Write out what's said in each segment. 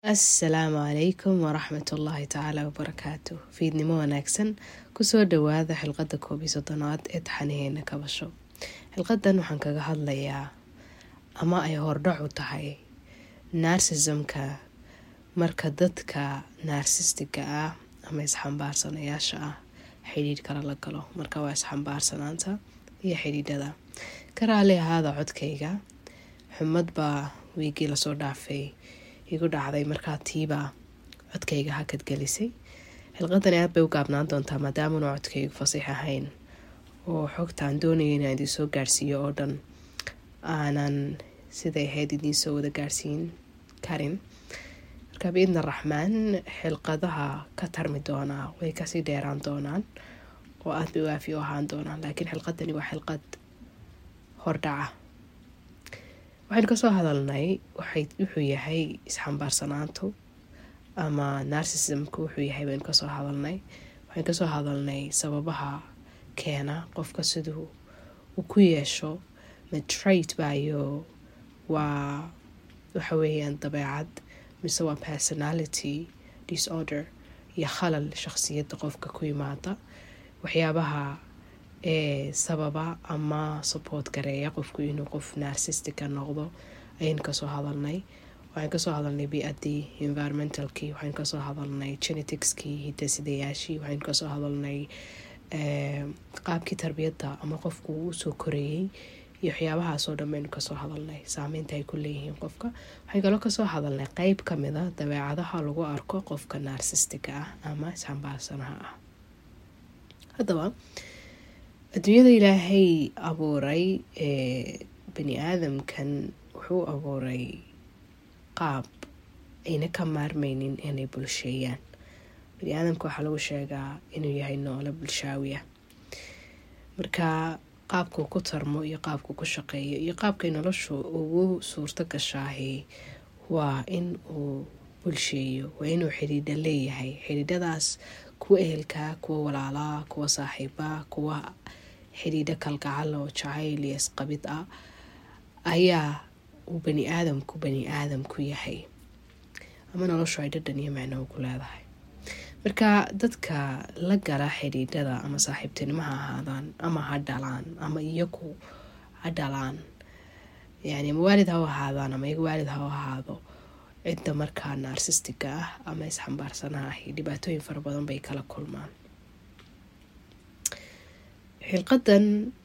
assalaamu calaykum waraxmatullaahi tacaala wabarakaatu fiidnimo wanaagsan kusoo dhawaada xilqada koob iyo soddonaad ee taxanaheena kabasho xilqadan waxaan kaga hadlayaa ama ay hordhac u tahay narsismka marka dadka naarsistiga ah ama isxambaarsanayaasha ah xidhiidh kala la galo marka waa isxambaarsanaanta iyo xidhiidhada ka raali ahaada codkayga xumad baa wiigii lasoo dhaafay igu dhacday markaa tiibaa codkayga hakad gelisay xilqadani aad bay u gaabnaan doontaa maadaamanu codkaygu fasiix ahayn oo xogtaan doonaya inaan idiin soo gaarhsiiyo oo dhan aanan siday ahayd idiin soo wada gaarhsiin karin marka biidna raxmaan xilqadaha ka tarmi doonaa way kasii dheeraan doonaan oo aad bay waafi u ahaan doonaan laakiin xilqadani waa xilqad hordhaca waxaynu kasoo hadalnay wuxuu yahay isxambaarsanaantu ama narsismku wuxuu yahay baynu kasoo hadalnay waxaynu kasoo hadalnay sababaha keena qofka siduu uu ku yeesho matrate bayo waa waxa weeyaan dabeecad mise waa personality disorder iyo khalal shaqsiyadda qofka ku yimaada waxyaabaha ee sababa ama support gareeya qofku inuu qof narsistica noqdo ayaynu kasoo hadalnay waxaan kasoo hadalnay bi-adii environmentalkii waxaynu kasoo hadalnay geneticskii hidasidayaashii waxaynu kasoo hadalnay qaabkii tarbiyadda ama qofku uu soo koreeyey iyo waxyaabahaasoo dhan baynu kasoo hadalnay saameynta ay ku leeyihiin qofka waxaan kaloo kasoo hadalnay qeyb kamid a dabeecadaha lagu arko qofka narsistiga ah ama isxambaarsanaha ah haddaba adduunyada ilaahay abuuray ee bani aadamkan wuxuu abuuray qaab ayna ka maarmeynin inay bulsheeyaan bani aadamka waxaa lagu sheegaa inuu yahay noole bulshaawi ah marka qaabkuu ku tarmo iyo qaabkuu ku shaqeeyo iyo qaabkay noloshu ugu suurto gashaahi waa in uu bulsheeyo waa inuu xidhiidha leeyahay xidhiidhadaas kuwa ehelkaa kuwa walaalaa kuwa saaxiibaa kuwa xidhiidho kalgacal oo jacayl iyo isqabid ah ayaa uu bani aadamku bani aadam ku yahay ama noloshu ay dhadhan iyo macnoho ku leedahay marka dadka la gala xidhiidhada ama saaxiibtinimo ha ahaadaan ama ha dhalaan ama iyaku ha dhalaan yani ama waalid ha u ahaadaan ama iyaga waalid ha u ahaado cidda markaa naarsistiga ah ama isxambaarsanaha ahi dhibaatooyin fara badan bay kala kulmaan xilqadan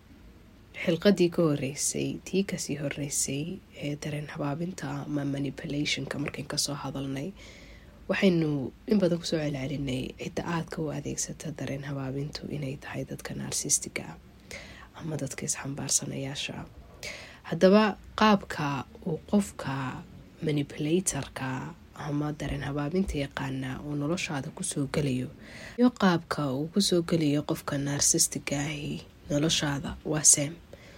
xilqadii ka horeysay tii kasii horeysay ee dareen habaabinta ama manipulationka markayn kasoo hadalnay waxaynu in badan kusoo celcelinay cidda aadka u adeegsata dareen habaabintu inay tahay dadka naarsistiga ah ama dadka isxambaarsanayaasha ah haddaba qaabka uu qofka manipulatorka ama dareen habaabinta yaqaana uu noloshaada kusoo gelayo iyo qaabka uu kusoo gelayo qofka naarsistiga ahi noloshaada waa seem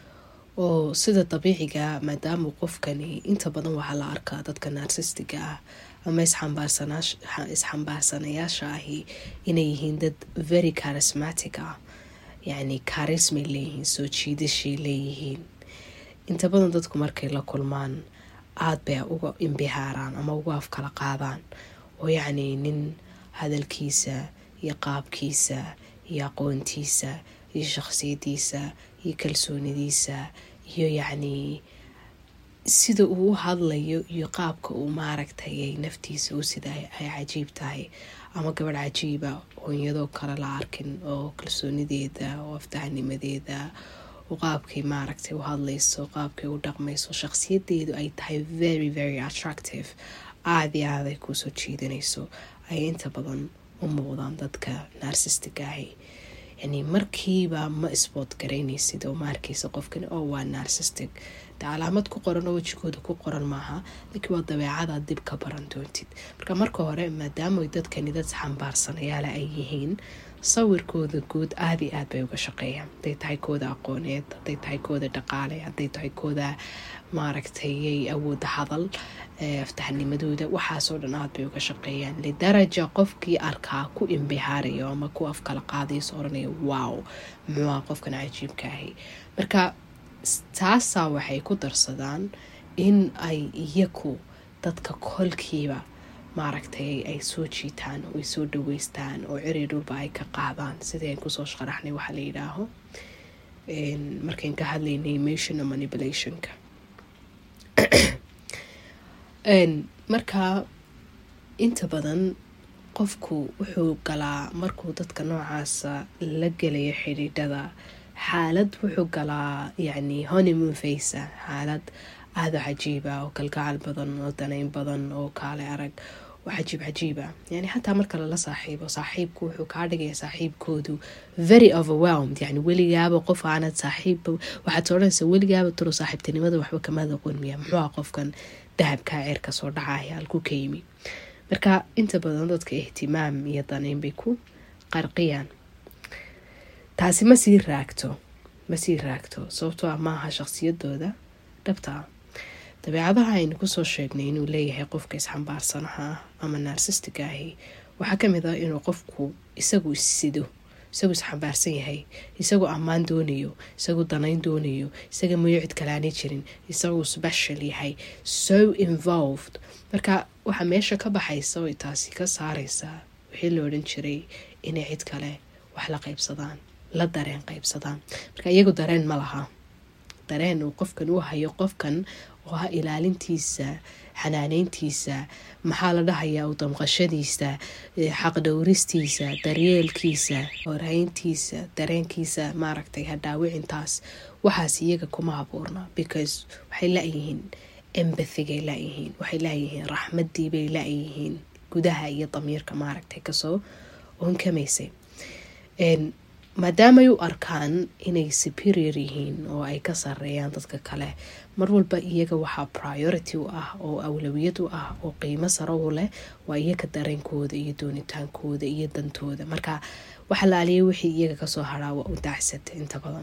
oo sida dabiiciga maadaama qofkani inta badan waxaa la arkaa dadka naarsistiga ah ama isxambaarsanayaasha ahi inay yihiin dad very charismatic ah yacni charismay leeyihiin soo jiidashay leeyihiin inta badan dadku markay la kulmaan aada bay uga imbihaaraan ama uga af kala qaadaan oo yacnii nin hadalkiisa iyo qaabkiisa iyo aqoontiisa iyo shaqsiyadiisa iyo kalsoonidiisa iyo yacnii sida uu u hadlayo iyo qaabka uu maaragtay naftiisa u sida ay cajiib tahay ama gabadh cajiiba oo iyadoo kale la arkin oo kalsoonideeda oo aftahanimadeeda qaabkay maaragtay u hadlayso qaabkay u dhaqmayso shaqsiyadeedu ay tahay very very attractive aada iyo aad ay kuusoo jiidanayso ay inta badan u muuqdaan dadka naarsistiga ahi yani markiiba ma isbood garaynaysid oo ma arkaysa qofkani oo waa narsistic de calaamad ku qoran oo wejigooda ku qoran maaha laakiin waa dabeecadaad dib ka baran doontid marka marka hore maadaama dadkani dad xambaarsanayaala ay yihiin sawirkooda guud aada iyo aad bay uga shaqeeyaan haday tahay kooda aqooneed haday tahay kooda dhaqaale haday tahay kooda maaragtay awooda hadal aftaxnimadooda waxaasoo dhan aad bay uga shaqeeyaan lidaraja qofkii arkaa ku imbihaarayo ama ku afkala qaadayso oranaya wow muxuuha qofkan cajiibka ahi marka taasaa waxay ku darsadaan in ay iyaku dadka kolkiiba maaragtay ay soo jiitaan oo ay soo dhaweystaan oo ceri dhulba ay ka qaadaan sidii aan kusoo sharaxnay waxaa la yidhaaho markayn ka hadlaynay emotional manipulationka marka inta badan qofku wuxuu galaa markuu dadka noocaasa la gelayo xidhiidhada xaalad wuxuu galaa yacni honeymoon facea xaalad aada cajiiba oo kalgacal badan oo danayn badan oo kaale arag oo cajiib cajiiba yani xataa marka lala saaxiibo saaxiibku wuxuu kaa dhigaya saaxiibkoodu very overwhelmed yani weligaaba qof aanad saaxiib waxaad odhanaysa weligaaba turo saaxiibtinimada waxba kamaad aqoon miya muxuu ah qofkan dahabkaa ceerka soo dhacaya halku ka yimi marka inta badan dadka ihtimaam iyo danayn bay ku qarqiyaan taasi ma sii raagto ma sii raagto sababtoo ah maaha shaqsiyadooda dhabta ah dabeecadaha aynu kusoo sheegnay inuu leeyahay qofka isxambaarsanaha ah ama naarsistiga ahi waxaa kamid ah inuu qofku isagu issido isagu isxambaarsan yahay isagu ammaan doonayo isagu danayn doonayo isaga mayo cid kalaanay jirin isagu special yahay so involved marka waxaa meesha ka baxaysa oy taasi ka saareysaa wixii la odhan jiray inay cid kale wax la qaybsadaan la dareen qaybsadaan marka iyagu dareen ma laha dareen uu qofkan u hayo qofkan oo ah ilaalintiisa xanaaneyntiisa maxaa la dhahayaa u damqashadiisa xaqdhowristiisa daryeelkiisa horhayntiisa dareenkiisa maaragtay hadhaawicintaas waxaas iyaga kuma abuurna because waxay layihiin embathigay layihiin waxay layihiin raxmadiibay layihiin gudaha iyo damiirka maaragtay kasoo onkamaysay maadaamay u arkaan inay superior yihiin oo ay ka sareeyaan dadka kale mar walba iyaga waxaa priority u ah oo awlawiyad u ah oo qiimo saro u leh waa iyaga dareenkooda iyo doonitaankooda iyo dantooda marka waxa la aliyay wixii iyaga kasoo haraa waa u daacsata inta badan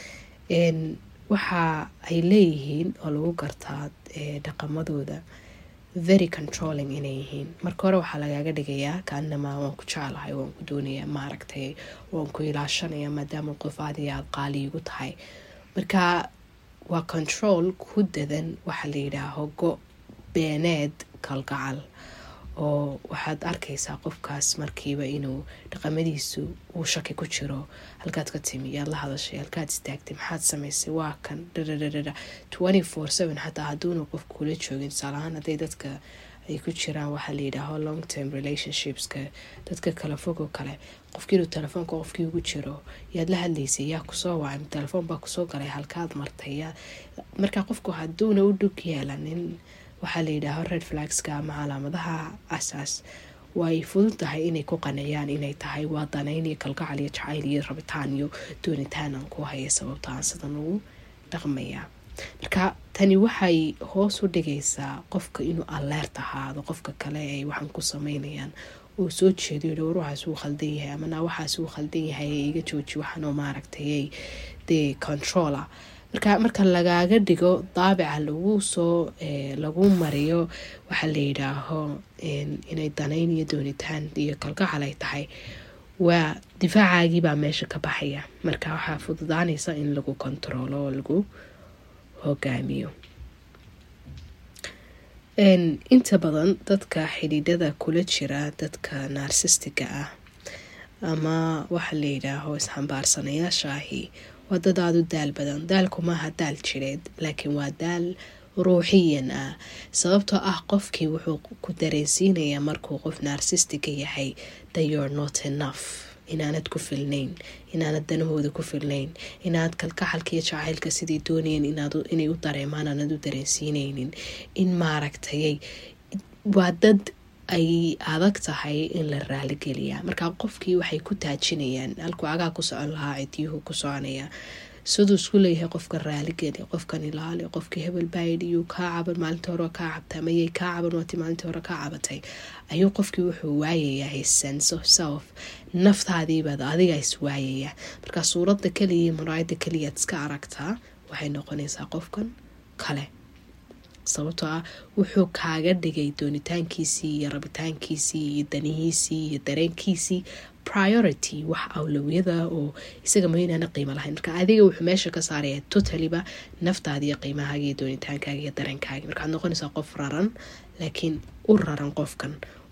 waxa ay leeyihiin oo lagu gartaa dhaqamadooda very controlling inay yihiin marka hore waxaa lagaaga dhigayaa kaanamaa waan ku jeclahay waan ku doonayaa maaragtay waan ku ilaashanaya maadaama qof aad iyo aada qaaliigu tahay marka waa control ku dadan waxaa la yidhaaho go beeneed kalgacal oo waxaad arkaysaa qofkaas markiiba inuu dhaqamadiisu uu shaki ku jiro halkaad ka timi yaad la hadashay halkaad istaagtay maxaad samaysay waa kan dhadhadhadhadha twenty four seven xataa hadduuna qof kula joogin tusaalahaan hadday dadka ay ku jiraan waxaa la yidhaaho long term relationshipska dadka kala fogoo kale qofkiinuu telefoonka qofkii ugu jiro yaad la hadlaysay yaa kusoo wacay telefoon baa kusoo galay halkaad martay markaa qofku hadduuna u dhug yeelanin waxaa la yidhaaho red flagska ama calaamadaha asaas way fudud tahay inay ku qaneeyaan inay tahay waa danayn iyo kalgacal iyo jacayl iyo rabitaan iyo doonitaan aan ku haya sababta aan sidan ugu dhaqmayaa marka tani waxay hoos u dhigaysaa qofka inuu alleert ahaado qofka kale ay waxaan ku sameynayaan uu soo jeedo yidhi war waxaas uu khaldan yahay amana waxaas uu khaldan yahay iga jooji waxaanoo maaragtay dee controla marka marka lagaaga dhigo daabica lagu soo lagu mariyo waxaa la yidhaaho inay danayn iyo doonitaan iyo kalgacal ay tahay waa difaacaagibaa meesha ka baxaya marka waxaa fududaanaysa in lagu kontaroolo oo lagu hogaamiyo inta badan dadka xidhiidhada kula jira dadka naarsistiga ah ama waxaa la yidhaaho isxambaarsanayaasha ahi waa dad aada u daal badan daalku maaha daal jireed laakiin waa daal ruuxiyan ah sababtoo ah qofkii wuxuu ku dareensiinayaa markuu qof naarsistiga yahay that you're not enough inaanad ku filnayn inaanad danahooda ku filnayn inaad kalkaxalka iyo jacaylka sidii doonayeen inay u dareemaan aanad u dareensiinaynin in maaragtayay waa dad ay adag tahay in la raaligeliyaa markaa qofkii waxay ku taajinayaan halkuu agaa ku socon lahaa cidiyuhu ku soconaya siduu isku leeyahay qofkan raaligeli qofkan ilaali qofkii hebel baayidiyuu kaa caban maalintii hore kaa cabtay amayay kaa caban waati maalintii hore kaa cabatay ayuu qofkii wuxuu waayayaa sense of self naftaadiibaad adiga is waayayaa markaa suuradda kaliya maraayada kaliyaad iska aragtaa waxay noqonaysaa qofkan kale sababtoo ah wuxuu kaaga dhigay doonitaankiisii iyo rabitaankiisii iyo danihiisii iyo dareenkiisii priority wax awlawiyada oo isaga maynaana qiimo lahayn marka adiga wuxuu meesha ka saaraya totaliba naftaada iyo qiimahaaga iyo doonitaankaaga iyo dareenkaaga markaad noqonaysaa qof raran laakiin u raran qofkan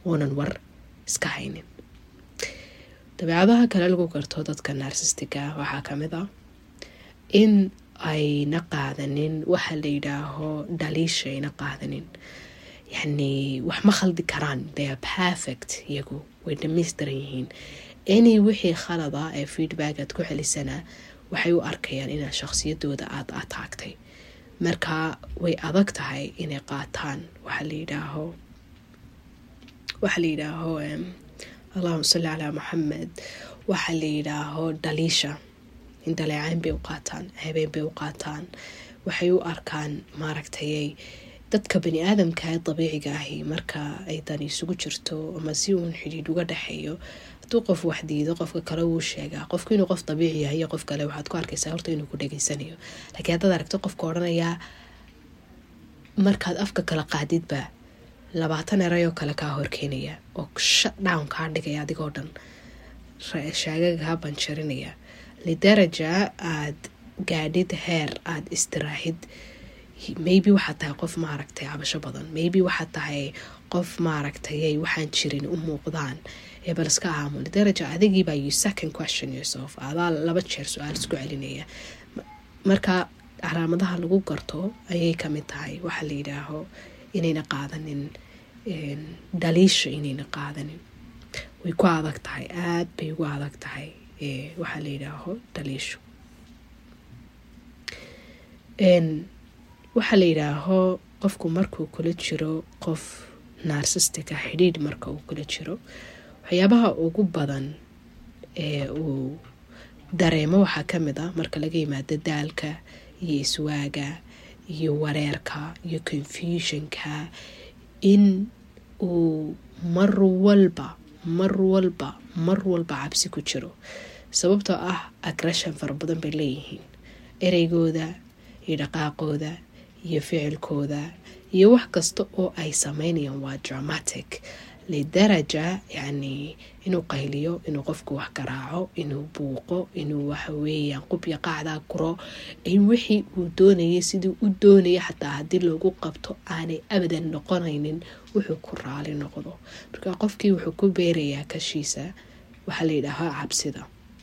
oonan war iska haynin dabeecadaha kale lagu garto dadka narsistiga waxaa kamid ah in ayna qaadanin waxa la yidhaaho dhaliisha ayna qaadanin yacni wax ma khaldi karaan they are perfect iyagu way dhamaystiran yihiin any wixii khalada ee feedback aad ku celisana waxay u arkayaan inaad shaqsiyadooda aada ataagtay marka way adag tahay inay qaataan waxaa la yidhaaho waxaa la yidhaaho allahuma salli calaa maxamed waxaa la yidhaaho dhaliisha in daleecayn bay u qaataan habeen bay u qaataan waxay u arkaan maaragtayay dadka bani aadamka ee dabiiciga ahi marka ay dani isugu jirto ama si uun xidhiidh uga dhexeeyo hadduu qof wax diido qofka kale wuu sheegaa qofku inuu qof dabiici yahay iyo qof kale waxaad ku arkaysaa horta inuu ku dhegeysanayo laakiin haddaad aragto qofka odhanayaa markaad afka kala qaadidba labaatan erayoo kale kaa horkeenaya oo shut down kaa dhigaya adigoo dhan shaagaga kaa banjarinaya lidaraja aad gaadhid heer aada istiraahid maybe waxaad tahay qof maaragtay cabasho badan maybe waxaad tahay qof maaragtay waxaan jirin u muuqdaan ee bal iska aamu lidaraja adigiibaa you second question yourself adaa laba jeer su-aal isku celinaya marka calaamadaha lagu garto ayay kamid tahay waxaa la yidhaaho inayna qaadanin dhaliisha inayna qaadanin way ku adag tahay aada bay ugu adag tahay waxaa la yidhaaho dhaliishu waxaa la yidhaaho qofku markuu kula jiro qof narsistica xidhiidh marka uu kula jiro waxyaabaha ugu badan ee uu dareemo waxaa kamid ah marka laga yimaado daalka iyo iswaaga iyo wareerka iyo confusionka in uu mar walba mar walba mar walba cabsi ku jiro sababtoo ah agression fara badan bay leeyihiin ereygooda iyo dhaqaaqooda iyo ficilkooda iyo wax kasta oo ay sameynayaan waa dramatic lidaraja yacni inuu qayliyo inuu qofku wax garaaco inuu buuqo inuu waxaweeyaan qubya qaacdaa guro in wixii uu doonayay sidii u doonaya xataa haddii loogu qabto aanay abadan noqonaynin wuxuu ku raali noqdo marka qofkii wuxuu ku beerayaa kashiisa waxaa la yidhaahaa cabsida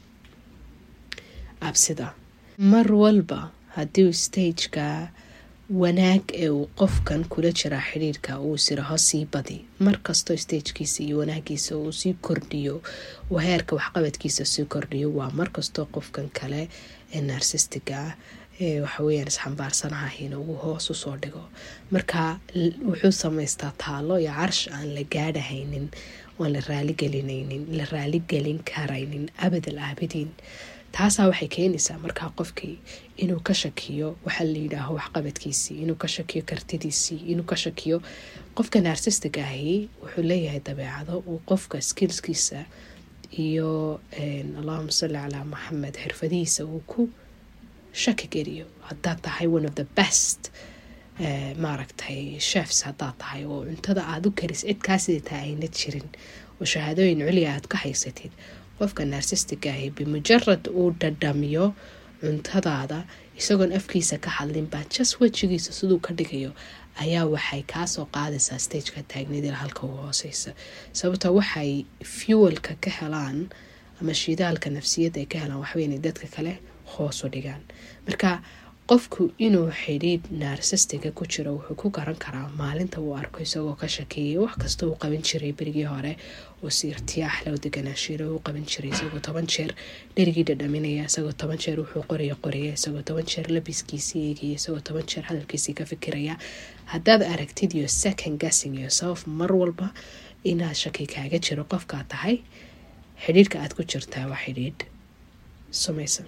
cabsida mar walba haddii stageka wanaag ee uu qofkan kula jiraa xidhiirka uu siraho sii badi markastoo stagekiisa iyo wanaagiisa uu sii kordhiyo uu heerka waxqabadkiisa sii kordhiyo waa markastoo qofkan kale ee narsistiga ah ee waxaweyaan isxambaarsanahahin uu hoos usoo dhigo marka wuxuu samaystaa taalo iyo carsh aan la gaadhahaynin oan la raaligelinaynin la raaligelin karaynin abadal aabidiin taasaa waxay keenaysaa markaa qofkii inuu ka shakiyo waxaa la yidhaaho waxqabadkiisii inuu ka shakiyo kartidiisii inuu ka shakiyo qofka naarsistiga ahi wuxuu leeyahay dabeecado uu qofka skillskiisa iyo allahuma salli calaa maxamed xirfadihiisa uu ku shaki geliyo haddaad tahay one of the best maaragtay chefs haddaad tahay oo cuntada aada u karis cid kaa sidataa ayna jirin oo shahaadooyin culiya aad ka haysatid qofka naarsistiga ahi bimujarad uu dhadhamiyo cuntadaada isagoon afkiisa ka hadlinbaa jas wejigiisa siduu ka dhigayo ayaa waxay kaasoo qaadaysaa stageka taagnidil halka u hooseysa sababto waxay fuelka ka helaan ama shidaalka nafsiyadda ay ka helaan waxweyn inay dadka kale hoos u dhigaan marka qofku inuu xidhiidh naarsistiga ku jiro wuxuu ku garan karaa maalinta uu arko isagoo ka shakeeyay wax kasta uu qaban jiray berigii hore oo si irtiyaax loo deganaashiira uu qaban jiray isagoo toban jeer dherigii dhadhaminaya isagoo toban jeer wuxuu qoraya qoraya isagoo toban jeer labiskiisii eegaya isagoo toban jeer hadalkiisii ka fikiraya haddaad aragtid iyo second guessing yourself mar walba inaad shaki kaaga jiro qofkaa tahay xidhiidhka aad ku jirtaa waa xidhiidh sumaysan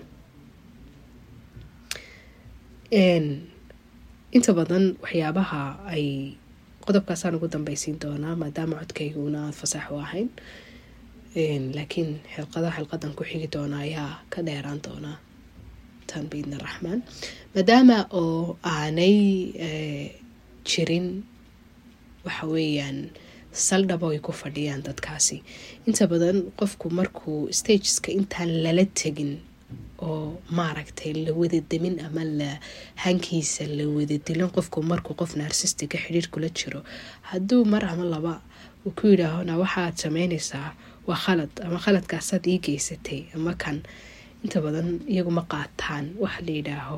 inta badan waxyaabaha ay qodobkaasaan ugu dambeysiin doonaa maadaama codkayguna aada fasax u ahayn laakiin xilqada xilqadan ku xigi doona ayaa ka dheeraan doonaa tan biidna raxmaan maadaama oo aanay jirin waxa weeyaan saldhabo ay ku fadhiyaan dadkaasi inta badan qofku markuu stageska intaan lala tegin oo maaragtay la wada demin ama la hankiisa la wada dilin qofku markuu qof naarsistiga xidhiir kula jiro hadduu mar ama laba uu ku yidhaahona waxaaad sameynaysaa waa khalad ama khaladkaasaad ii geysatay ama kan inta badan iyagu ma qaataan waxa la yidhaaho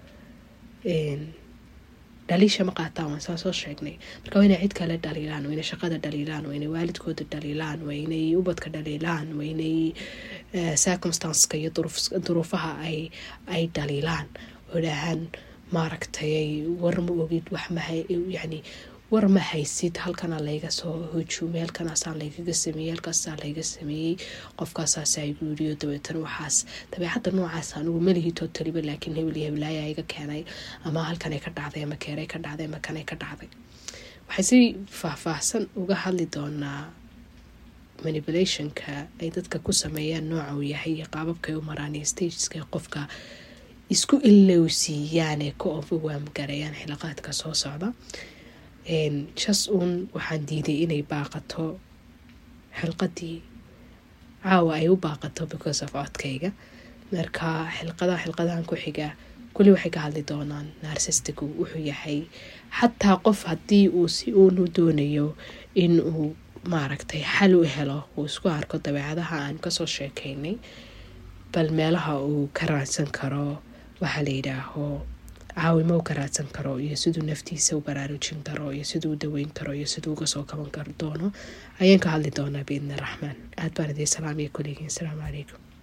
dhaliisha ma qaataan waan saa soo sheegnay marka waa inay cid kale dhaliilaan waa inay shaqada dhaliilaan waa inay waalidkooda dhaliilaan waa inay ubadka dhaliilaan waa inay circumstanceka iyo duruufaha ay ay dhaliilaan oo dhahaan maaragtay war ma ogid wax mahay yani war ma haysid halkana layga soo hujuumay halkanaasaa laygaga sameeyey halkaasaa layga sameeyey qofkaasaasa igu yiriyo dabeetana waxaas dabeecadda noocaas anugu malihi tootaliba laakiin hebel iyo heblaaya iga keenay ama halkanay ka dhacday ama keeray ka dhacday ama kanay ka dhacday waxay si faahfaahsan uga hadli doonaa manipulationka ay dadka ku sameeyaan nooca uu yahay iyo qaababkay u maraan iyo stageska qofka isku ilowsiiyaan ee ka overwamgarayaan xilaqaadka soo socda jas uun waxaan diiday inay baaqato xilqadii caawa ay u baaqato because of codkayga marka xilqadaha xilqadahan ku xiga kulli waxay ka hadli doonaan narsistigu wuxuu yahay xataa qof haddii uu si uunu doonayo in uu maaragtay xal u helo uu isku arko dabeecadaha aan kasoo sheekaynay bal meelaha uu ka raadsan karo waxaa la yidhaaho caawimo u ka raadsan karo iyo siduu naftiisa u baraarujin karo iyo siduu u daweyn karo iyo siduu uga soo kaban kar doono ayaan ka hadli doonaa biidni raxmaan aad baan idiin salaamiya kuligiin asalaamu calaykum